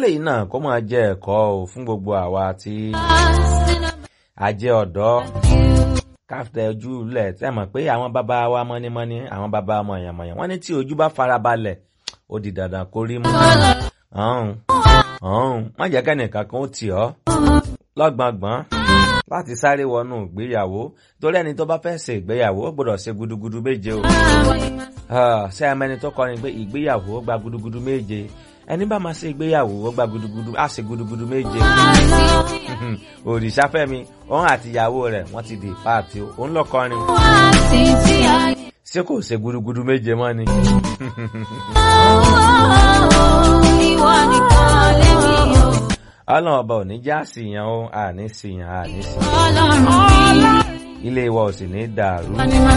kélé yìí náà kó máa jẹ́ ẹ̀kọ́ o fún gbogbo àwa tí a jẹ́ ọ̀dọ́ káfíńtà ojú lẹ̀ tẹ́ mọ̀ pé àwọn bàbá wa mọ́nímọ́ní àwọn bàbá mọ̀yànmọ̀yàn wọ́n ní tí ojú bá farabalẹ̀ ó di dandan kó rí mú. ọ̀hún ọ̀hún má jẹ́ kẹ́nìkan kan ó tì ọ́ lọ́gbọ̀ngbọ̀n láti sáré wọnú ìgbéyàwó torí ẹni tó bá fẹ́ ṣe ìgbéyàwó ó gbọ́dọ̀ ṣe gudugudu méje o. ṣé ẹ mẹ́ni tó kọrin pé ìgbéyàwó ó gba gudugudu méje ẹni bá máa ṣe ìgbéyàwó ó gba gudugudu á ṣe gudugudu méje. òrìṣàfẹ́mi òun àti ìyàwó rẹ̀ wọ́n ti di páàtì o òun lọ kọrin. ṣé kò ṣe gudugudu méje mọ́ ni. ọlọ́run ọba ò ní já síyàn o àní síyàn àní síyàn ilé wa ò sì ní dàrú.